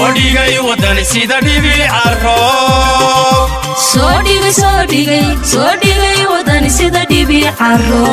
soo dhigay waddan sida dhibi caro soo dhigay soo dhigay soo dhigay wadani sida dhibi caro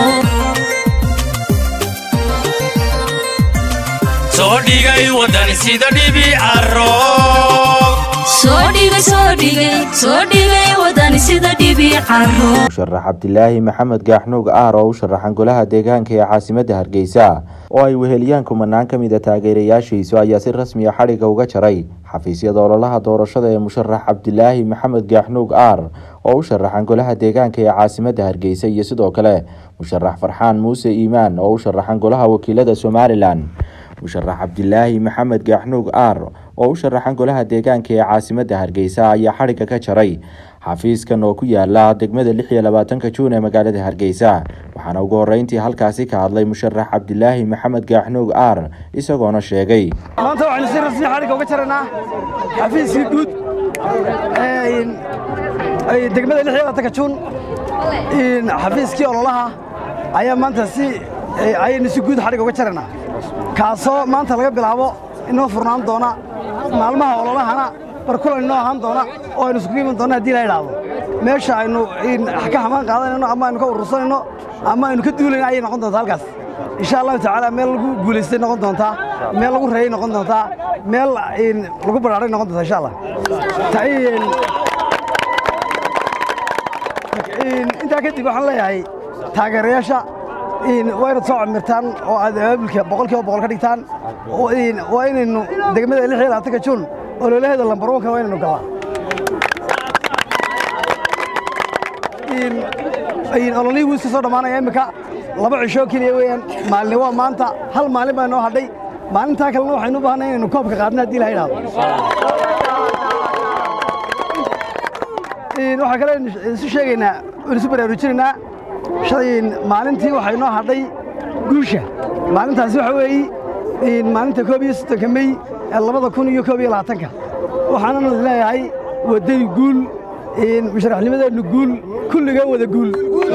soo dhigay waddan sida dhibi caro soo dhigay soo dhigay soo dhigay wadani sida dhibi caro musharax cabdilaahi maxamed gaaxnuug aar oo u sharaxan golaha deegaanka ee caasimadda hargeysa oo ay weheliyaan kumanaan ka mid a taageerayaashiisu ayaa si rasmiya xadhigga uga jaray xafiisyada ololaha doorashada ee musharax cabdilaahi maxamed gaaxnuug aar oo u sharaxan golaha deegaanka ee caasimadda hargeysa iyo sidoo kale musharax farxaan muuse iimaan oo u sharaxan golaha wakiilada somalilan musharax cabdilaahi maxamed gaaxnuug aar oo u sharaxan golaha deegaanka ee caasimadda hargeysa ayaa xadhigga ka jaray xafiiskan oo ku yaala degmada lix iyo labaatanka juun ee magaalada hargeysa waxaana ugu horeyntii halkaasi ka hadlay musharax cabdilaahi maxamed gaaxnuug aar isagoona sheegay maanta waxaynu si rasmi xadhigga uga jaraynaa xafiiskii guud ee degmada lix iyo labaatanka juun xafiiskii ololaha ayaa maanta si ayaynu si guud xadhigga uga jaraynaa kaasoo maanta laga bilaabo inoo furnaan doona maalmaha ololahana barkulan inoo ahaan doona oo aynu isugu iman doona haddii la idhaahdo meesha aynu ka hamaan qaadanayno ama aynu ka urursanayno ama aynu ka duulayno ayay noqon doontaa halkaas insha allahu tacaala meel lagu guulaystay noqon doontaa meel lagu reeyay noqon doontaa meel lagu badhaaray noqon doontaa insha allah intaa kadib waxaan leeyahay taageerayaasha waa inaad soo camirtaan oo aad abaabulka boqolkiiba boqol ka dhigtaan waa inaynu degmada lix iyo labaatanka juun ololaheeda lambar wanka waa inaynu galaa ololihii wuu iska soo dhammaanaya immika laba cishoo keliya weeyaan maalin waa maanta hal maalin baa inoo hadhay maalintaa kalena waxaynu u baahnay inaynu koobka qaadna haddii la idhaahdo waxaa kale isu sheegaynaa isu baraarujinaynaa maalintii waxaa inoo hadhay guusha maalintaasi waxa weeye maalinta koob iyo soddonka mey ee labada kun iyo koob iyo labaatanka waxaananu leeyahay waddani guul musharaxnimadeennu guul kulliga wada guul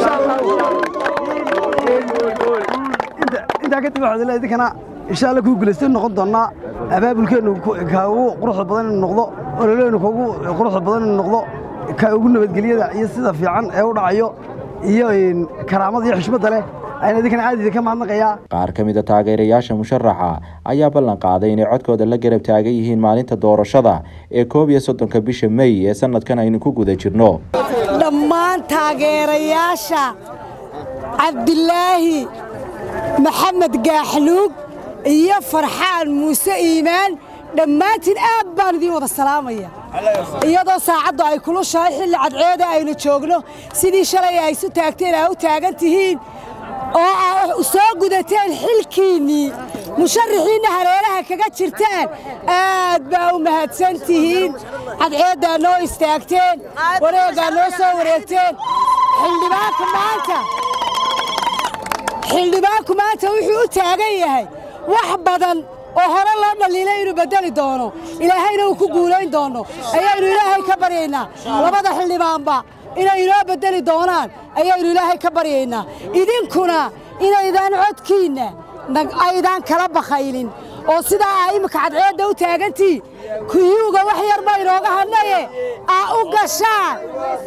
intaa kadib waxaad leeyahay idinkana insha alla kuu guulaystay noqon doonnaa abaabulkeennu ka ugu quruxda badan inuu noqdo ololeennu ka ugu quruxda badan inuu noqdo ka ugu nabadgelyada iyo sida fiican ee u dhacayo iyo karaamada iyo xushmadda leh ayaan idinkana aad idinka mahadnaqayaa qaar ka mid a taageerayaasha musharaxa ayaa ballan qaaday inay codkooda la garab taagan yihiin maalinta doorashada ee koob iyo soddonka bisha mey ee sanadkan aynu ku guda jirno dhammaan taageerayaasha cabdilaahi maxamed gaaxluug iyo farxaan muuse iimaan dhammaantiin aad baan idiin wada salaamaya iyadoo saacaddu ay kulushahay xilli cadceeda aynu joogno sidii shalay ay isu taagteen aa u taagan tihiin oo aa soo gudateen xilkiinnii musharaxiinna hareeraha kaga jirtaan aad baa u mahadsan tihiin cadceeddaa noo istaagteen wareeggaa noo soo wareegteen xildhibaanku maanta xildhibaanku maanta wuxuu u taagan yahay wax badan oo hore loo dhaliilay inuu beddeli doono ilaahayna uu ku guulayn doono ayaynu ilaahay ka baryaynaa labada xildhibaanba inay inoo beddeli doonaan ayaynu ilaahay ka baryaynaa idinkuna inaydaan codkiinna aydaan kala bakhaylin oo sidaa aa imminka cadceedda u taagantiin kuyuuga wax yar ba inooga hadnaye aa u gashaan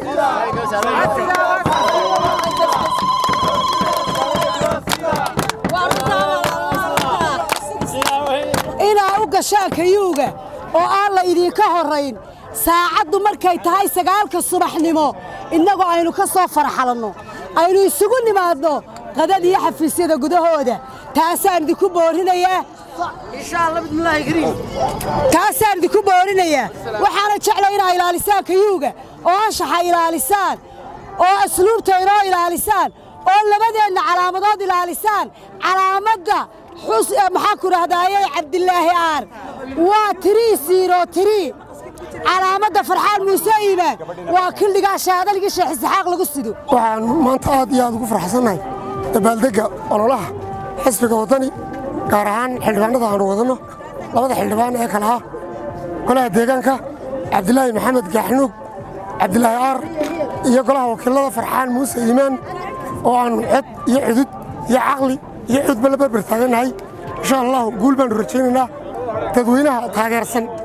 inaa u gashaan kayuuga oo aan la idinka horrayn saacaddu markay tahay sagaalka subaxnimo innagoo aynu ka soo farxalanno aynu isugu nimaadno qadad iyo xafiisyada gudahooda taasaan idinku boorinayaa taasaan idinku boorinayaa waxaana jeclay inaa ilaalisaan kayuuga oo anshaxa ilaalisaan oo asluubta inoo ilaalisaan oo labadeenna calaamadood ilaalisaan calaamadda maxaa ku dhahdaayey cabdilaahi aar waa tirii siiro tirii calaamadda farxaan muuse iimaan waa kildhigaa shaadalgii sheekh isxaaq lagu sido waxaan maanta aad iyo aad ugu farxsannahay dabaaldegga ololaha xisbiga waddani gaar ahaan xildhibaanada aanu wadanno labada xildhibaan ee kale ah golaha deegaanka cabdilaahi maxamed gaaxnuug cabdilaahi aar iyo golaha wakiilada farxaan muuse iimaan oo aannu cod iyo cudud iyo caqli iyo cudba la berber taagannahay insha allahu guul baannu rajaynaynaa dadweynaha taageersan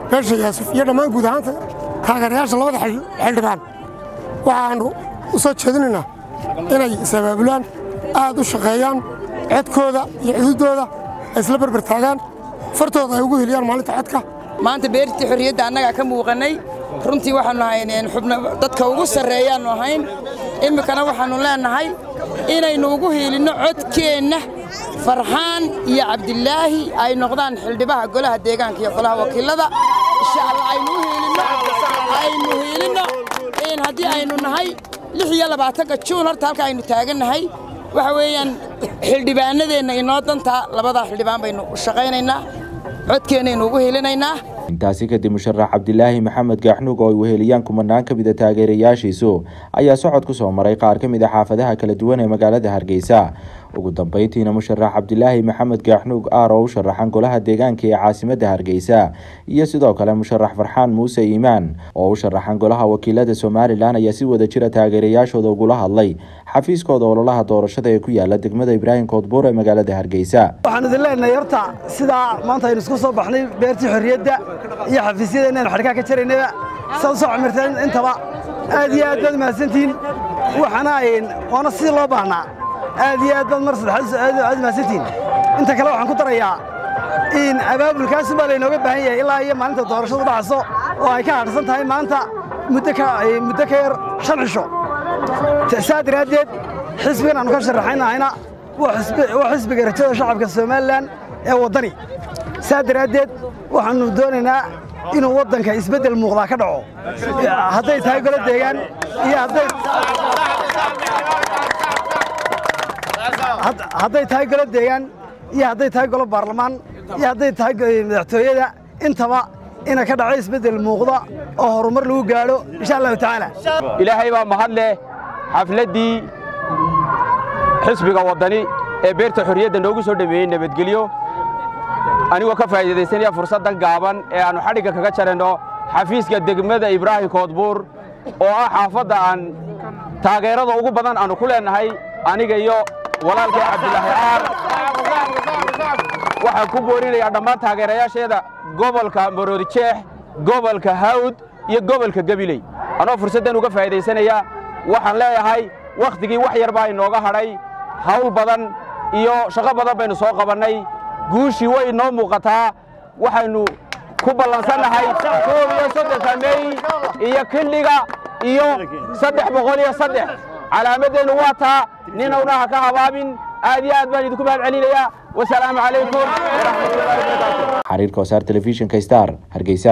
beesha yaasuf iyo dhammaan guud ahaanta taageerayaasha labada xildhibaan waxaannu u soo jeedinaynaa inay is-abaabulaan aad u shaqeeyaan codkooda iyo xuduuddooda ay isla berber taagaan fartooda ay ugu heliyaan maalinta codka maanta beertii xorriyadda annagaa ka muuqannay runtii waxaannu ahayn xubno dadka ugu sarreeyaannu ahayn iminkana waxaannu leennahay inaynu ugu hiilinno codkeenna farxaan iyo cabdilaahi ay noqdaan xildhibaha golaha deegaanka iyo golaha wakiilada insha allah aynu u hiilinno aynu hiilinno in haddii aynu nahay lix iyo labaatanka juun horta halka aynu taagannahay waxa weeyaan xildhibaanadeenna inoo dantaa labadaa xildhibaan baynu u shaqaynaynaa codkeennaynu ugu hiilinaynaa intaasi kadib musharax cabdilaahi maxamed gaaxnuug oo ay weheliyaan kumanaan ka mid a taageerayaashiisu ayaa socod ku soo maray qaar ka mid a xaafadaha kala duwan ee magaalada hargeysa ugu dambeyntiina musharax cabdilaahi maxamed gaaxnuug aar oo u sharaxan golaha deegaanka ee caasimadda hargeysa iyo sidoo kale musharax farxaan muuse iimaan oo u sharaxan golaha wakiilada somalilan ayaa si wada jira taageerayaashooda ugula hadlay xafiiskooda ololaha doorashada ee ku yaala degmada ibraahim koodbuur ee magaalada hargeysa waxaan idin leenahay horta sidaa maanta aynu isku soo baxnay beertii xorriyadda iyo xafiisyada inaynu xadhkaa ka jaraynaba saad u soo camirteen intaba aad iyo aad baad mahadsantihiin waxaana waana sidii loo baahnaa aad iyo aad baad mar saddexaad aad mahadsantihiin inta kale waxaan ku darayaa in abaabulkaasun baa laynooga baahan yahay ilaa iyo maalinta doorashadu dhacayso oo ay ka hadhsan tahay maanta muddo ka muddo ka yar shan cisho saa daraaddeed xisbigan aanu ka sharaxaynahayna waa xisbiga rajada shacabka somalilan ee waddani saa daraaddeed waxaannu doonaynaa inuu waddanka isbeddel muuqdaa ka dhaco hadday tahay golo deegaan iyo hadday tahay golo deegaan iyo hadday tahay golo baarlamaan iyo hadday tahay madaxtooyada intaba ina ka dhaco isbeddel muuqda oo horumar lagu gaadho insha allahu tacaala ilaahay baa mahad leh xafladdii xisbiga waddani ee beerta xorriyadda noogu soo dhameeyey nabadgelyo anigoo ka faa'iidaysanaya fursaddan gaaban ee aannu xadhigga kaga jaranno xafiiska degmada ibraahim koodbuur oo ah xaafadda aan taageerada ugu badan aannu ku leennahay aniga iyo walaalkay cabdilaahi aar waxaan ku boorinayaa dhammaan taageerayaasheeda gobolka maroodijeex gobolka hawd iyo gobolka gabiley anoo fursaddan uga faa'iidaysanaya waxaan leeyahay wakhtigii wax yar baa inooga hadhay hawl badan iyo shaqo badan baynu soo qabannay guushii way inoo muuqataa waxaynu ku ballansannahay koob iyo soddonka mey iyo kildhiga iyo saddex boqol iyo saddex calaamaddeennu waa taa ninowna ha ka habaabin aad iyo aad baan idinku mahad celinayaa wasalaamu calaykum waraxmatullahi wabarakaatu xariirka wasaar telefishinka star hargeysa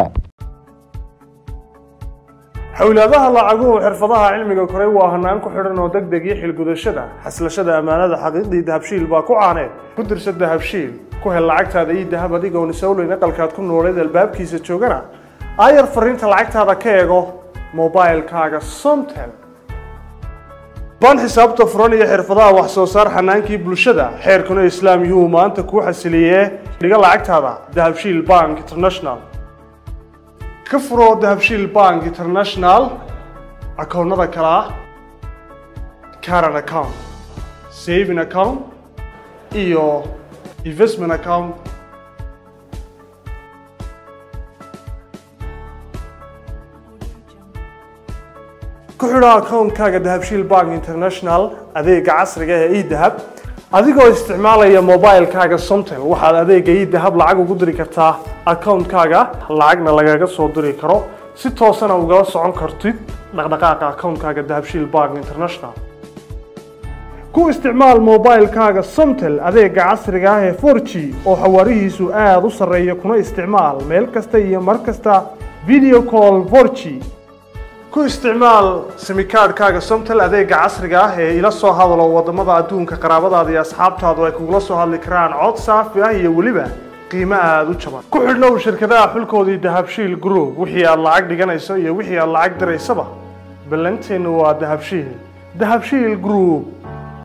xowlaadaha lacaguhu xirfadaha cilmiga koray waa hanaan ku xidhan oo deg deg iyo xilgudashada xaslashada ammaanada xaqiiqdii dahabshiil baa ku caaneed ku dirsa dahabshiil ku hel lacagtaada ii dahab adigoon isowleyn aqalkaad ku nooleed albaabkiisa joogana aayar fariinta lacagtaada ka eego mobailkaaga somtel baan xisaabta furan iyo xirfadaha wax soo saar xanaankii bulshada xeerkuna islaam yuhuu maanta kuu xasiliyee dhiga lacagtaada dahabshiil bank international ka furo dahabshiil bank international akoonnada kale ah caran account saving account iyo investment account ku xidho akoonkaaga dahabshiil bank international adeega casriga ee edahab adigoo isticmaalaya mobilkaaga somtel waxaad adeega edahab lacag ugu diri kartaa akoonkaaga lacagna lagaga soo diri karo si toosana ugala socon kartid dhaqdhaqaaqa akoonkaaga dahabshiil bank international ku isticmaal mobilkaaga somtel adeega casriga ah ee 4g oo xawaarihiisu aada u sarreeya kuna isticmaal meel kasta iyo mar kasta video call 4g ku isticmaal simikaadhkaaga somtel adeega casriga ah ee ila soo hadalo wadamada adduunka qaraabadaada iyo asxaabtaadu ay kugula soo hadli karaan cod saafi ah iyo weliba qiimo aada u jaban ku xidhnow shirkadaha xulkoodii dahabshiil group wixii aad lacag dhiganayso iyo wixii aad lacag diraysaba ballanteennu waa dahabshiil dahabshiil group